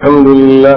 الحمد لله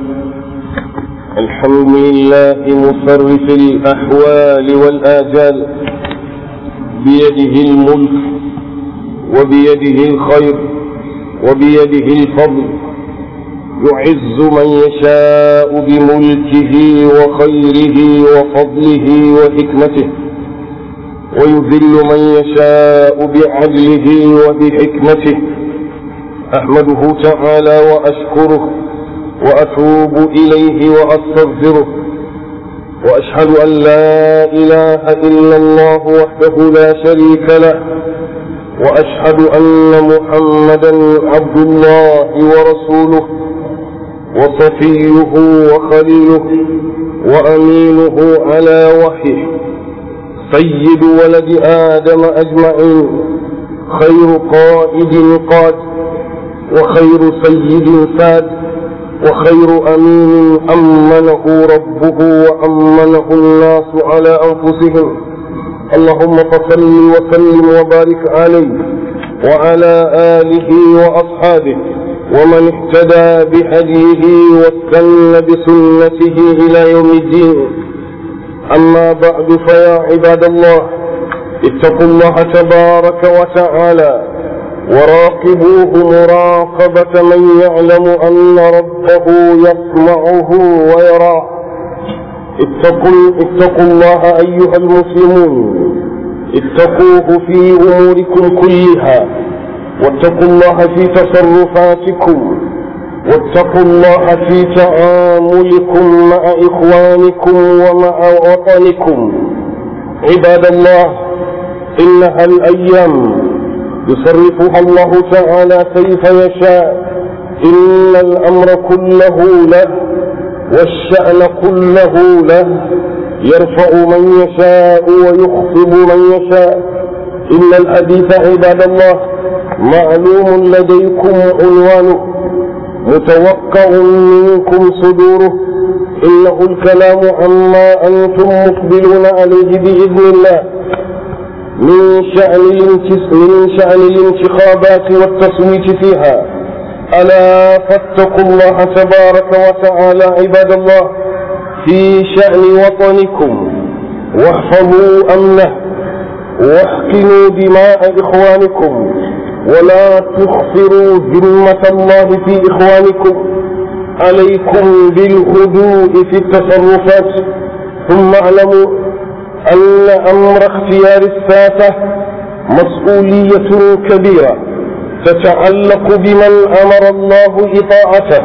الحمد لله مصرف الأحوال والآجال بيده الملك وبيده الخير وبيده الفضل يعز من يشاء بملكه وخيره وفضله وحكمته ويذل من يشاء بعدله وبحكمته أحمده تعالى وأشكره وأتوب إليه وأستغفره وأشهد أن لا إله إلا الله وحده لا شريك له وأشهد أن محمدا عبد الله ورسوله وصفيه وخليله وأمينه على وحيه سيد ولد آدم أجمعين خير قائد قاد وخير سيد ساد وخير أمين أمنه ربه وأمنه الناس على أنفسهم اللهم فصل وسلم وبارك عليه وعلى آله وأصحابه ومن اهتدى بهديه واستنى بسنته إلى يوم الدين أما بعد فيا عباد الله اتقوا الله تبارك وتعالى وراقبوه مراقبة من يعلم أن ربه يسمعه ويراه اتقوا, اتقوا الله أيها المسلمون اتقوه في أموركم كلها واتقوا الله في تصرفاتكم واتقوا الله في تعاملكم مع إخوانكم ومع وطنكم عباد الله إنها الأيام يصرفها الله تعالى كيف يشاء إن الأمر كله له والشأن كله له يرفع من يشاء ويخفض من يشاء إن الحديث عباد الله معلوم لديكم عنوانه متوقع منكم صدوره إنه الكلام عما أنتم مقبلون عليه بإذن الله من شأن من شأن الانتخابات والتصويت فيها ألا فاتقوا الله تبارك وتعالى عباد الله في شأن وطنكم واحفظوا أمنه واحقنوا دماء إخوانكم ولا تخفروا ذمة الله في إخوانكم عليكم بالهدوء في التصرفات ثم اعلموا أن أمر اختيار الساسة مسؤولية كبيرة تتعلق بمن أمر الله إطاعته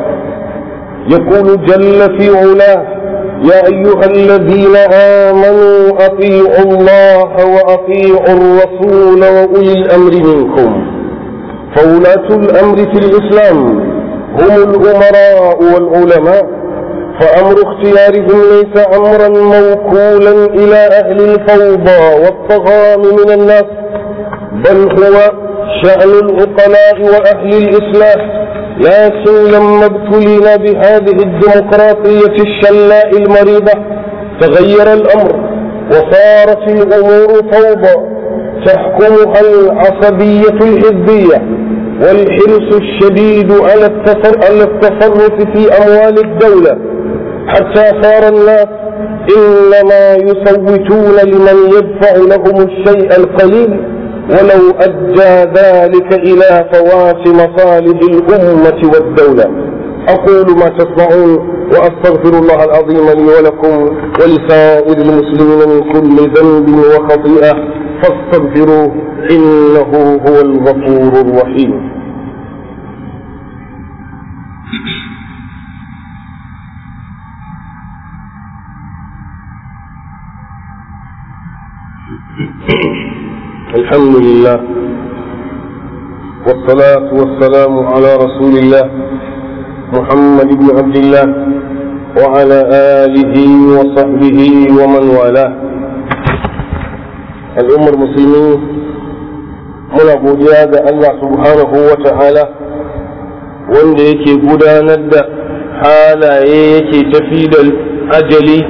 يقول جل في علاه يا أيها الذين آمنوا أطيعوا الله وأطيعوا الرسول وأولي الأمر منكم فولاة الأمر في الإسلام هم الأمراء والعلماء فأمر اختيارهم ليس أمرا موكولا إلى أهل الفوضى والطغام من الناس بل هو شأن العقلاء وأهل الإصلاح لكن لما ابتلينا بهذه الديمقراطية الشلاء المريضة تغير الأمر وصارت الأمور فوضى تحكمها العصبية الحزبية والحرص الشديد على التصرف في أموال الدولة حتى صار الناس إنما يصوتون لمن يدفع لهم الشيء القليل ولو أدى ذلك إلى فوات مصالح الأمة والدولة أقول ما تسمعون وأستغفر الله العظيم لي ولكم ولسائر المسلمين من كل ذنب وخطيئة فاستغفروه إنه هو الغفور الرحيم الحمد لله والصلاة والسلام على رسول الله محمد بن عبد الله وعلى آله وصحبه ومن والاه الأمة المسلمين muna godiya ga Allah subhanahu wa ta'ala wanda yake gudanar da halaye yake tafi da ajali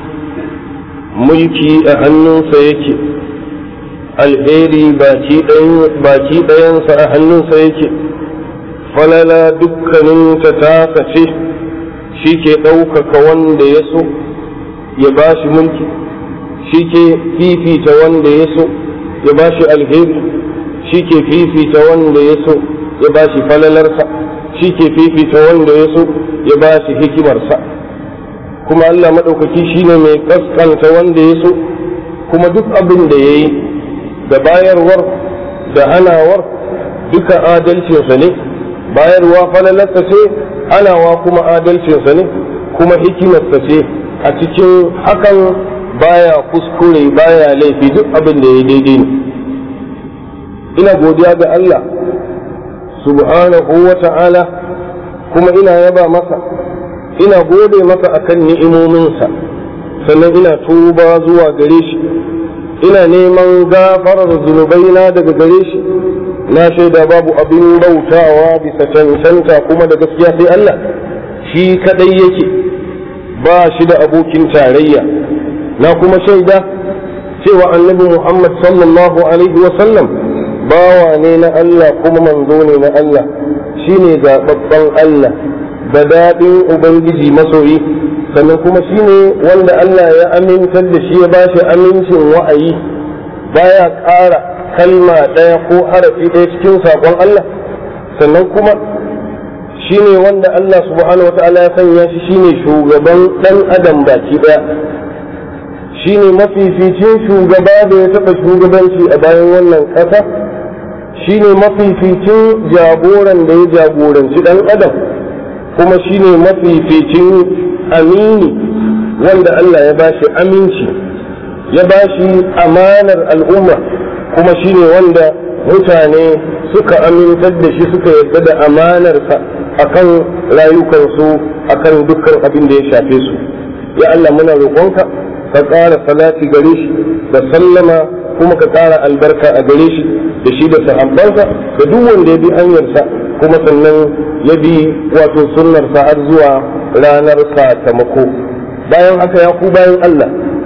mulki a hannunsa yake alheri baki ɗayansa a hannunsa yake falala dukkaninta ta ce shi ke ɗaukaka wanda ya so ya ba shi mulki shi ke fifita wanda ya so ya ba shi alheri shi ke fifita wanda ya so ya ba shi falalarsa shi ke fifita wanda ya so ya ba shi hikimarsa kuma Allah maɗaukaki shi ne mai ƙasƙanta wanda ya so kuma duk abin da ya yi da bayarwar da hanawar duka adalcinsa ne bayarwa falalarsa ce hanawa kuma adalcinsa ne kuma hikimarsa ce a cikin hakan baya kuskure baya laifi duk abin da ya daidai ne ina godiya ga Allah subhanahu wa ta'ala kuma ina yaba masa ina gode masa akan ni'imominsa sannan ina tuba zuwa gare shi ina neman gafarar zunubaina daga gare shi na shaida babu abin bautawa bisa cancanta kuma da gaskiya sai Allah shi kadai yake ba shi da abokin tarayya na kuma shaida cewa annabi Muhammad sallallahu alaihi wa sallam bawa ne na Allah kuma manzo ne na Allah shine zababban Allah da daɗin Ubangiji masoyi sannan kuma shine wanda Allah ya amintar da shi ya ba shi amincin wa'ayi baya ƙara kalma ɗaya ko harafi ɗaya cikin saƙon Allah sannan kuma shine wanda Allah subhanahu wa ta'ala ya sanya shi shine shugaban ɗan adam baki ɗaya shine mafificin shugaba da ya taɓa shugabanci a bayan wannan ƙasa shine mafificin jagoran da ya jagoranci ɗan adam kuma shine mafificin amini wanda Allah ya bashi aminci ya bashi amanar al'umma kuma shine wanda mutane suka amintar da shi suka yarda da amanarsa akan rayukansu akan dukkan abin da ya shafe su ya Allah muna roƙonka ka ƙara salati gare shi da sallama kuma ka ƙara albarka a gare shi da shi da sahabbansa da duk wanda ya bi hanyarsa kuma sannan ya bi wato sunnarsa har zuwa ranar sakamako bayan haka ya ku bayan Allah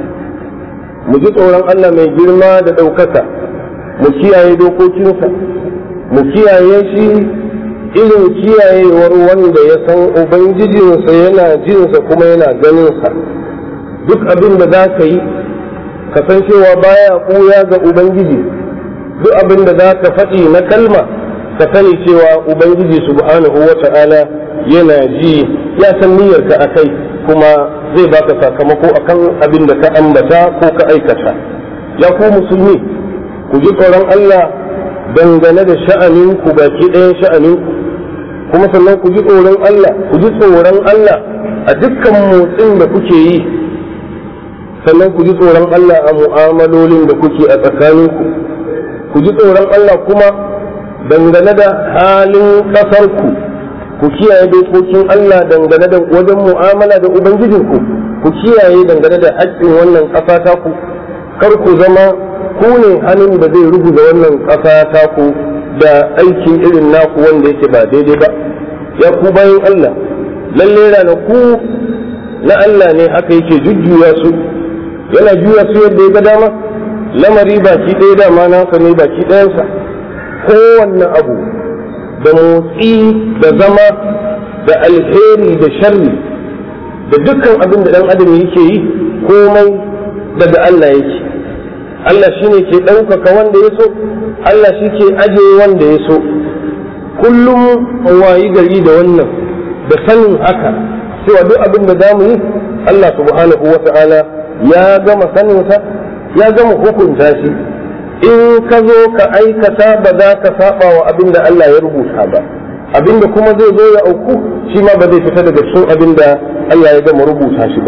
mu ji tsoron Allah mai girma da ɗaukaka mu kiyaye dokokinsa mu kiyaye shi irin kiyayewar wanda ya san ubangijinsa yana jinsa kuma yana ganinsa duk abin da za ka yi ka san cewa baya ɓuya ga ubangiji duk abin da za ka faɗi na kalma ka sani cewa ubangiji subhanahu wa ta'ala yana ji ya san niyyarka a kai kuma zai baka sakamako akan abin da ka ambata ko ka aikata ya ku musulmi ku ji tsoron Allah dangane da sha'aninku baki ɗayan sha'aninku kuma sannan ku ji tsoron Allah ku ji tsoron Allah a dukkan motsin da kuke yi sannan ku ji tsoron Allah a mu'amalolin da kuke a tsakaninku ku ji tsoron Allah kuma dangane da halin ƙasarku ku kiyaye dokokin Allah dangane da wajen mu'amala da ubangijinku ku kiyaye dangane da haƙƙin wannan ƙasa taku kar ku zama ku ne hannun da zai rubuta wannan ƙasa taku da aikin irin naku wanda yake ba daidai ba ya ku bayan Allah lalle ranaku na Allah ne haka yake jujjuya su yana juya su yadda ya ga dama lamari baki ɗaya dama nasa ne baki ɗayansa kowanne abu da motsi da zama da alheri da sharri da dukkan abin da ɗan adam yake yi komai daga Allah yake Allah shi ne ke ɗaukaka wanda ya so Allah shi ke aje wanda ya so kullum wayi gari da wannan da sanin haka cewa duk abin da za mu yi Allah subhanahu wa ta'ala ya gama saninsa ya gama hukunta shi in ka zo ka aikata ba za ka saba wa abin da Allah ya rubuta ba abin da kuma zai zo ya auku shi ma ba zai fita daga cikin abin da Allah ya gama rubuta shi ba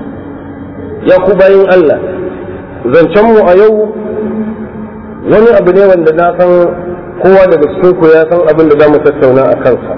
ya ku bayin Allah zancenmu a yau wani abu ne wanda na san kowa daga cikin ku ya san abin da za mu tattauna a kansa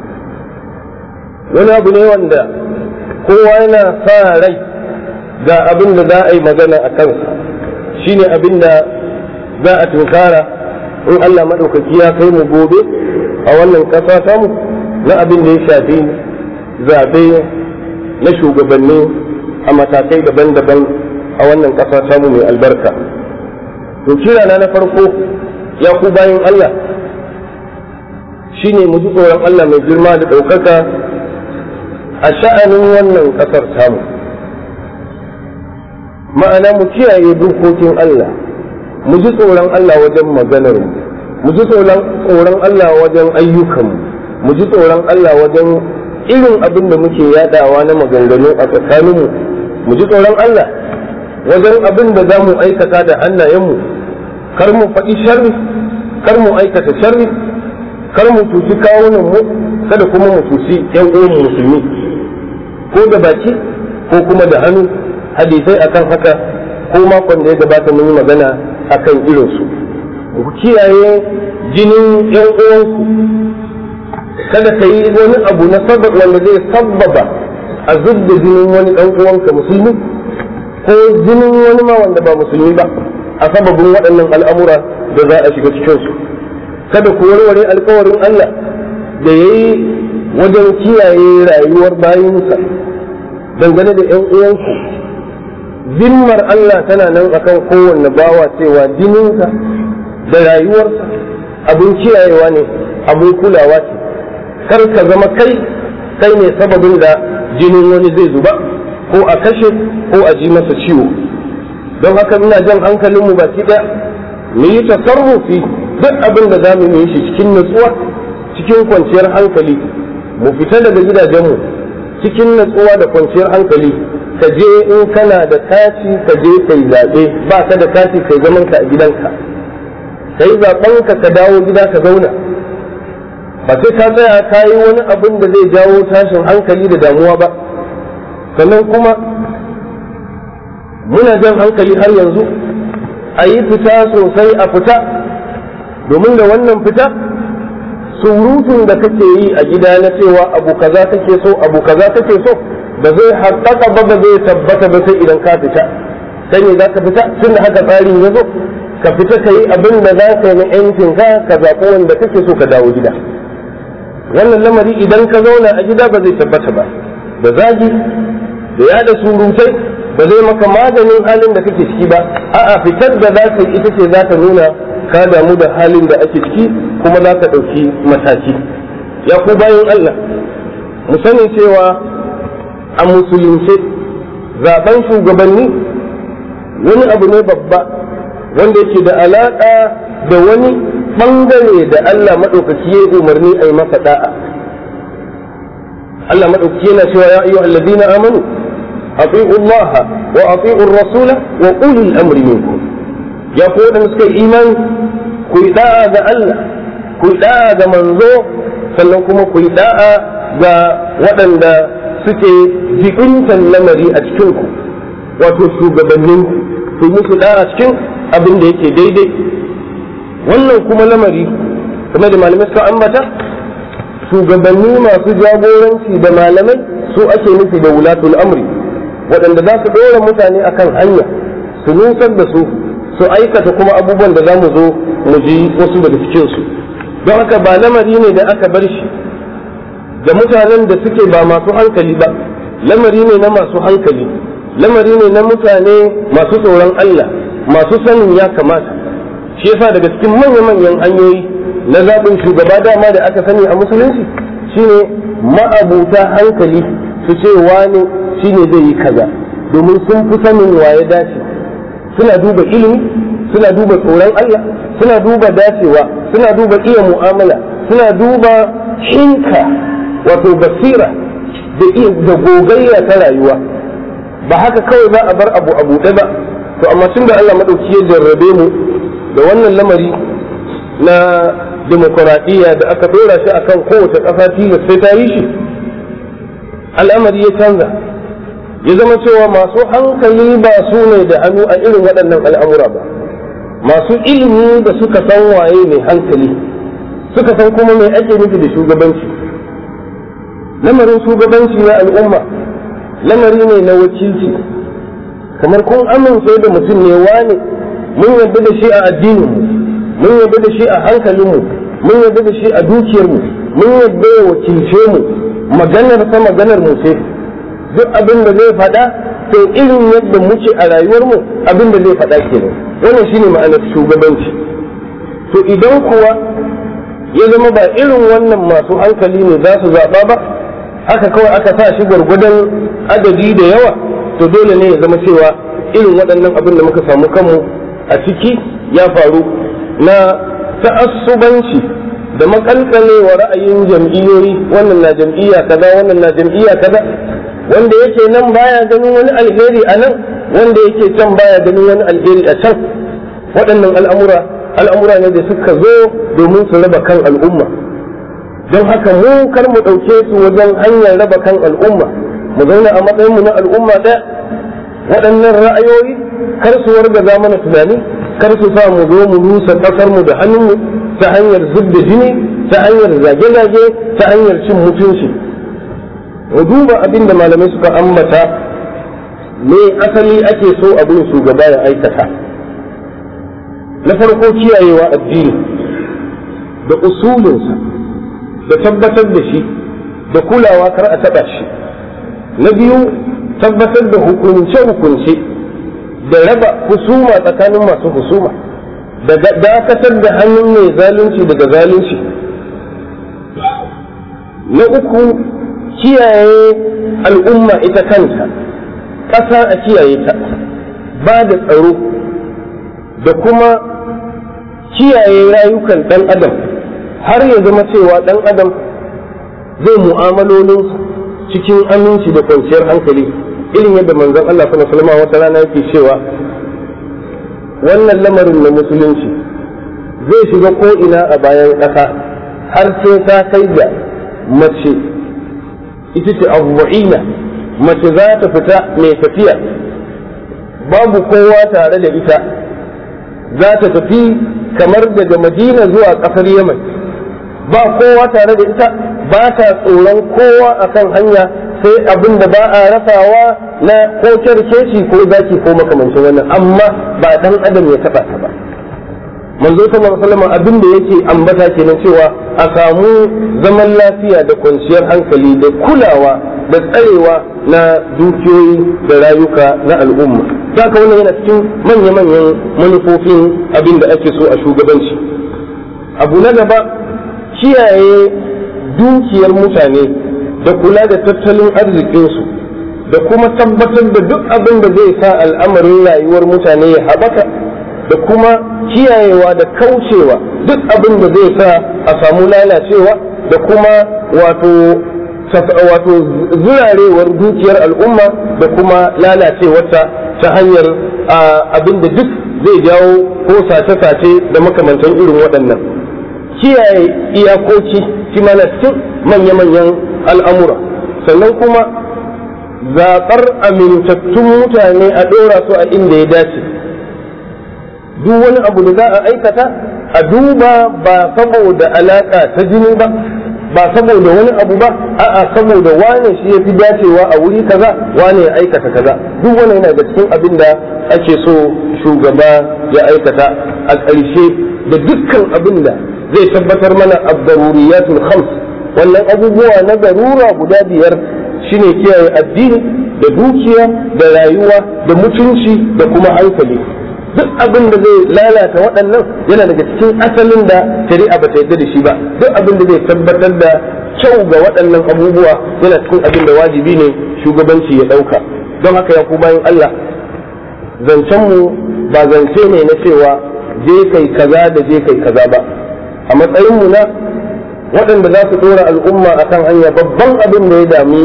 wani abu ne wanda kowa yana sa rai ga abin da za a yi magana a kansa shine abin da za a tunkara in Allah maɗaukaki ya kai mu gobe a wannan ƙasa samu na abin da ya shafi zaɓe na shugabanni a matakai daban-daban a wannan ƙasa samu mai albarka to kirana na farko ya ku bayan Allah shine mu ji tsoron Allah mai girma da ɗaukaka a sha'anin wannan ƙasar tamu ma'ana mu kiyaye dokokin Allah mu ji tsoron Allah wajen maganar mu mu ji tsoron Allah wajen ayyukan mu ji tsoron Allah wajen irin abin da muke yadawa na maganganu a tsakaninmu mu ji tsoron Allah wajen abin da za mu aikata da hannayenmu kar mu faɗi sharri kar mu aikata sharri kar mu tuci kawunan mu kada kuma mu tuci yan uwan musulmi ko da baki ko kuma da hannu hadisai akan haka ko makon da ya gabata mun yi magana akan irinsu ku kiyaye jinin yan uwanku kada ka yi wani abu na sabab wanda zai sabbaba a zubda jinin wani dan uwanka musulmi ko jinin wani ma wanda ba musulmi ba a sababin waɗannan al'amura da za a shiga cikinsu kada ku warware alkawarin Allah da ya yi wajen kiyaye rayuwar bayinsa dangane da ‘yan uwanku zimmar Allah tana nan akan kowanne bawa cewa jininsa da rayuwarsa abin kiyayewa ne abin kulawa ce kar ka zama kai kai ne sababin da jinin wani zai zuba ko a kashe ko a ji masa ciwo don haka ina jan hankalinmu baki ɗaya mu yi tasarrufi duk abin da za mu yi shi cikin nutsuwa cikin kwanciyar hankali mu fita daga gidajenmu cikin natsuwa da kwanciyar hankali ka je in kana da kati ka je kai zaɓe ba ka da kati kai zaman ka a gidanka kai zaɓen ka ka dawo gida ka zauna ba sai ka tsaya ka yi wani abin da zai jawo tashin hankali da damuwa ba sannan kuma muna jan hankali har yanzu a yi fita sosai a fita domin da wannan fita surutun da kake yi a gida na cewa abu kaza kake so abu kaza kake so ba zai haƙaƙa ba ba zai tabbata ba sai idan ka fita kai ne za ka fita tun da haka tsarin ya zo ka fita ka yi abin da za ka yi na yancin ka ka zaɓi wanda kake so ka dawo gida wannan lamari idan ka zauna a gida ba zai tabbata ba da zagi da yada surutai ba zai maka maganin halin da kake ciki ba a'a fitar da za ka yi ita ce za ta nuna ka damu da halin da ake ciki kuma za ka ɗauki mataki ya ku bayan Allah mu sani cewa a musulunce zaben shugabanni wani abu ne babba wanda yake da alaƙa da wani ɓangare da Allah maɗaukaki ya umarni a yi masa da'a Allah maɗaukaki yana cewa ya ayyuhal ladina amanu أطيعوا الله وأطيعوا الرسول وأولي الأمر منكم يقول مسك إيمان كي داء ذا الله كي داء ذا منزو سنكم كي داء ذا ودن ذا سكي جئنت اللمري أتكنكم وتسو gabaninku ku musu da a cikin abin da yake daidai wannan kuma lamari kuma da malamai suka ambata shugabanni masu jagoranci da malamai su ake nufi da wulatul amri waɗanda za su ɗora mutane akan hanya su nusar da su su aikata kuma abubuwan da za mu zo mu ji wasu daga cikinsu don haka ba lamari ne da aka bar shi da mutanen da suke ba masu hankali ba lamari ne na masu hankali lamari ne na mutane masu tsoron Allah masu sanin ya kamata shi yasa daga cikin manya-manyan hanyoyi na zaɓin shugaba dama da aka sani a musulunci shine ma'abuta hankali su ce wani shi ne zai yi kaza domin sun fi sanin waye dace suna duba ilimi suna duba tsoron Allah suna duba dacewa suna duba iya mu'amala suna duba hinka wato basira da gogayya ta rayuwa ba haka kawai za a bar abu a buɗe ba to amma tun da Allah maɗauki ya jarrabe mu da wannan lamari na demokuraɗiyya da aka ɗora shi akan kowace ƙasa tilas sai ta yi shi al'amari ya canza ya zama cewa masu hankali ba su ne da hannu a irin waɗannan al'amura ba masu ilimi da suka san waye mai hankali suka san kuma mai ake nufi da shugabanci lamarin shugabanci na al'umma lamari ne na wakilci kamar kun amince da mutum ne wane mun yarda da shi a addininmu mun yarda da shi a hankalinmu mun yarda da shi a dukiyarmu mun yarda ya wakilce mu maganar sa maganar mu ce duk abin da zai faɗa to irin yadda muke a rayuwarmu abin da zai faɗa kenan wannan shine ma'anar shugabanci to idan kuwa ya zama ba irin wannan masu hankali ne za su zaɓa ba haka kawai aka sa shi gwargwadon adadi da yawa to dole ne ya zama cewa irin waɗannan abin da muka samu kanmu a ciki ya faru na ta'assubanci da makalkale wa ra'ayin jam'iyyoyi wannan na jam'iyya kaza wannan na jam'iyya kaza wanda yake nan baya ganin wani alheri a nan wanda yake can baya ganin wani alheri a can waɗannan al'amura al'amura ne da suka zo domin su raba kan al'umma don haka mu kar mu ɗauke su wajen hanyar raba kan al'umma mu zauna a matsayinmu na al'umma ɗaya waɗannan ra'ayoyi kar su wargaza mana tunani kar su sa mu zo mu rusa ƙasarmu da hannunmu ta hanyar zub da jini ta hanyar zage-zage ta hanyar cin mutunci mu duba abin da malamai suka ambata me asali ake so abin shugaba ya aikata na farko kiyayewa addini da usulinsa da tabbatar da shi da kulawa kar a taɓa shi na biyu tabbatar da hukunce-hukunce da raba husuma tsakanin masu husuma da dakatar da hannun mai zalunci daga zalunci na uku kiyaye al'umma ita kanta ƙasa a kiyaye ta ba da tsaro da kuma kiyaye rayukan ɗan adam har ya zama cewa ɗan adam zai mu'amalolinsa cikin aminci da kwanciyar hankali irin yadda manzon Allah sallallahu alaihi wata rana yake cewa wannan lamarin na musulunci zai shiga ko ina a bayan ƙasa har sai ta kai da mace ita ce abu'ina mace za ta fita mai tafiya babu kowa tare da ita za ta tafi kamar daga madina zuwa ƙasar yaman ba kowa tare da ita ba ta tsoron kowa akan hanya sai abin da ba a rasawa na ko kyarkeci ko zaki ko makamancin wannan amma ba dan adam ya taba ta ba manzo sallallahu alaihi wasallam abin da yake ambata kenan cewa a samu zaman lafiya da kwanciyar hankali da kulawa da tsarewa na dukiyoyi da rayuka na al'umma zaka wannan yana cikin manya-manyan manufofin abin da ake so a shugabanci abu na gaba kiyaye dukiyar mutane da kula da tattalin arzikinsu da kuma tabbatar da duk abin da zai sa al'amarin rayuwar mutane ya haɓaka da kuma kiyayewa da kaucewa duk abin da zai sa a samu lalacewa da kuma wato wato zurarewar dukiyar al'umma da kuma lalacewarta ta hanyar abin da duk zai jawo ko sace-sace da makamantan irin waɗannan kiyaye iyakoki shi mana cikin manya-manyan al'amura sannan kuma zaɓar amintattun mutane a ɗora su a inda ya dace duk wani abu da za a aikata a duba ba saboda alaƙa ta jini ba ba saboda wani abu ba a'a saboda wane shi ya fi dacewa a wuri kaza wane ya aikata kaza duk wani yana da cikin abin da ake so shugaba ya aikata a ƙarshe da dukkan abin da zai tabbatar mana abdaruriyatul khams wannan abubuwa na garura guda biyar shine kiyaye addini da dukiya da rayuwa da mutunci da kuma hankali duk abin da zai lalata waɗannan yana daga cikin asalin da shari'a ba ta yarda da shi ba duk abin da zai tabbatar da kyau ga waɗannan abubuwa yana cikin abin da wajibi ne shugabanci ya ɗauka don haka ya ku bayan Allah zancenmu ba zance ne na cewa je kai kaza da je kai kaza ba a matsayinmu na waɗanda za su ɗora al'umma akan hanya babban abin da ya dami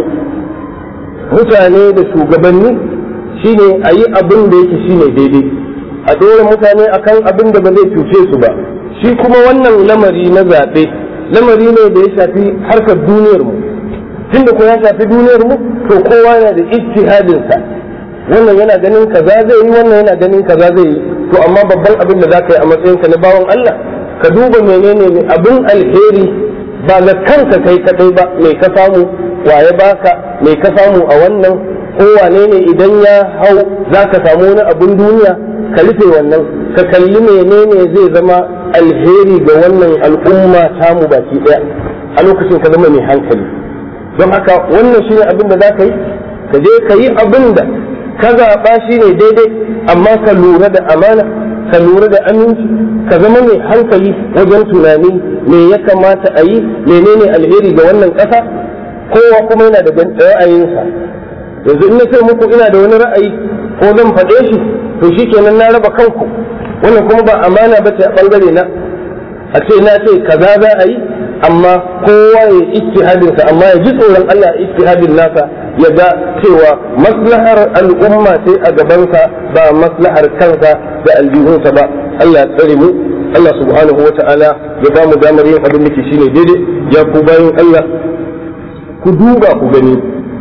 mutane da shugabanni shine a yi abin da yake shine daidai a ɗora mutane akan abin da ba zai cuce su ba shi kuma wannan lamari na zaɓe lamari ne da ya shafi harkar duniyar mu tunda ko ya shafi duniyar mu to kowa yana da ijtihadin sa wannan yana ganin kaza zai yi wannan yana ganin kaza zai yi to amma babban abin da zaka yi a matsayinka na bawan Allah ka duba menene ne abin alheri ba na kanka kai kadai ba mai ka samu waye baka mai ka samu a wannan ko wane ne idan ya hau za ka samu wani abin duniya ka rufe wannan ka kalli menene zai zama alheri ga wannan al'umma tamu baki daya a lokacin ka zama mai hankali don haka wannan shine abin da za ka yi ka je ka yi abin da ka zaɓa shi ne daidai amma ka lura da amana ka lura da aminci ka zama mai hankali wajen tunani me ya kamata a yi menene alheri ga wannan ƙasa kowa kuma yana da ra'ayinsa yanzu in na ce muku ina da wani ra'ayi ko zan faɗe shi to shikenan na raba kanku wannan kuma ba amana ba ce a ɓangare na a ce na ce kaza za a yi amma kowa ya ijtihadin sa amma ya ji tsoron Allah ijtihadin nasa ya ga cewa maslahar al'umma sai a gabansa ba maslahar kansa da aljihunsa ba Allah ya tsare mu Allah subhanahu wa ta'ala ya ba mu damar yin abin da ke shine daidai ya ku bayan Allah ku duba ku gani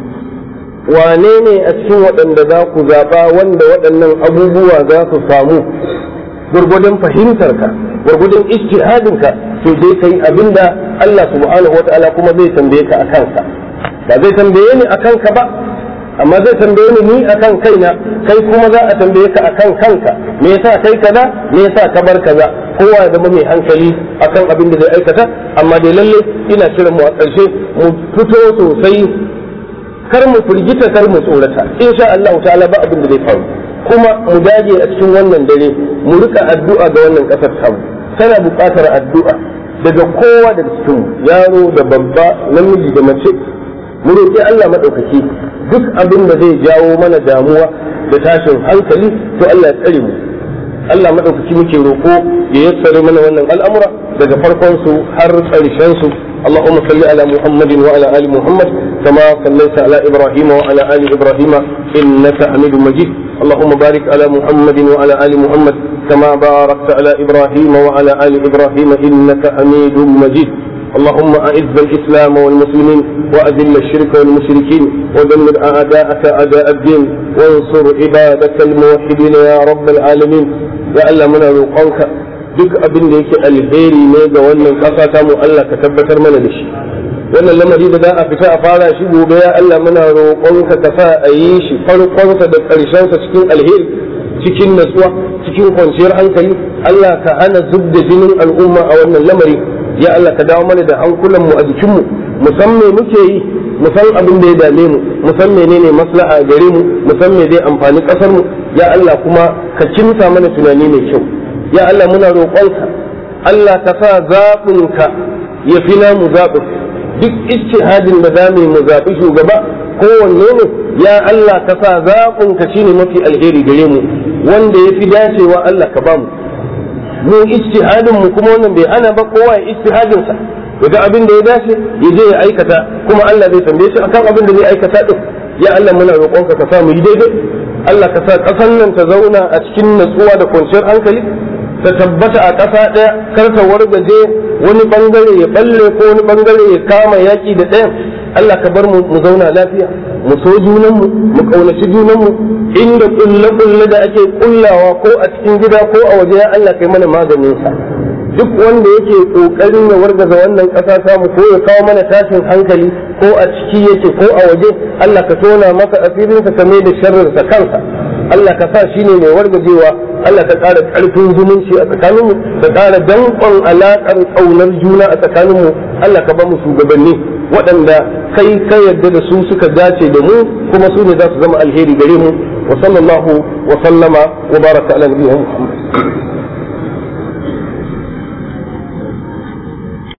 wane ne a cikin waɗanda za ku zaɓa wanda waɗannan abubuwa za su samu gurgudun fahimtarka gurgudun ijtihadinka to dai kai abinda Allah subhanahu wa ta'ala kuma zai tambaye ka akan sa ba zai tambaye ni akan ka ba amma zai tambaye ni ni akan kaina kai kuma za a tambaye ka akan kanka me yasa kai kaza me yasa ka bar kaza kowa ya zama mai hankali akan abin da zai aikata amma dai lalle ina kiran mu a ƙarshe mu fito sosai kar mu firgita kar mu tsorata insha Allah ta'ala ba abin da zai faru kuma mu dage a cikin wannan dare mu rika addu'a ga wannan kasar tamu tana buƙatar addu'a daga kowa daga cikin yaro da babba namiji da mace mu roƙi Allah madaukaki duk abin da zai jawo mana damuwa da tashin hankali to Allah ya tsare mu Allah madaukaki muke roƙo ya yassare mana wannan al'amura daga farkon su har ƙarshen su اللهم صل على محمد وعلى ال محمد كما صليت على ابراهيم وعلى ال ابراهيم انك حميد مجيد اللهم بارك على محمد وعلى ال محمد كما باركت على ابراهيم وعلى ال ابراهيم انك حميد مجيد اللهم اعز الاسلام والمسلمين واذل الشرك والمشركين ودمر اعداءك اعداء الدين وانصر عبادك الموحدين يا رب العالمين يا الله من روقك duk abin da yake alheri ne ga wannan ƙasa ta mu Allah ka tabbatar mana da shi wannan lamari da za a fita a fara shi gobe ya Allah muna roƙonka ka sa a yi shi farkonsa da ƙarshensa cikin alheri cikin natsuwa cikin kwanciyar hankali Allah ka hana zub da jinin al'umma a wannan lamari ya Allah ka dawo mana da hankulan mu a jikin mu mu san me muke yi mu san abin da ya dame mu mu san menene maslaha gare mu mu san me zai amfani ƙasar mu ya Allah kuma ka kimsa mana tunani mai kyau ya Allah muna roƙonka Allah ka sa zaɓinka ya fi namu zaɓin duk ijtihadin da za mu zaɓi shugaba kowanne ne ya Allah ka sa zaɓinka shine mafi alheri gare mu wanda ya fi dacewa Allah ka bamu mu ijtihadin mu kuma wannan bai hana ba kowa ya ijtihadin sa yaga abin da ya dace ya je ya aikata kuma Allah zai tambaye shi akan abin da zai aikata din ya Allah muna roƙonka ka sa mu yi daidai Allah ka sa ƙasar nan ta zauna a cikin natsuwa da kwanciyar hankali ta tabbata a ƙasa ɗaya kar ta wargaje wani bangare ya balle ko wani bangare ya kama yaƙi da ɗayan Allah ka bar mu mu zauna lafiya mu so junanmu mu ƙaunaci junanmu inda kulle kulle da ake kullawa ko a cikin gida ko a waje ya Allah kai mana maganin sa duk wanda yake kokarin ya wargaza wannan ƙasa ta mu ko ya kawo mana tashin hankali ko a ciki yake ko a waje Allah ka tona masa asirinsa ka mai da sharrinsa kansa Allah ka sa shi ne mai wargajewa Allah ka ƙara ƙarfin zumunci a tsakaninmu ka ƙara danƙon alaƙar ƙaunar juna a tsakaninmu Allah ka ba mu shugabanni waɗanda kai ka yarda da su suka dace da mu kuma su ne za su zama alheri gare mu wa sallallahu wa sallama wa baraka ala nabiyina Muhammad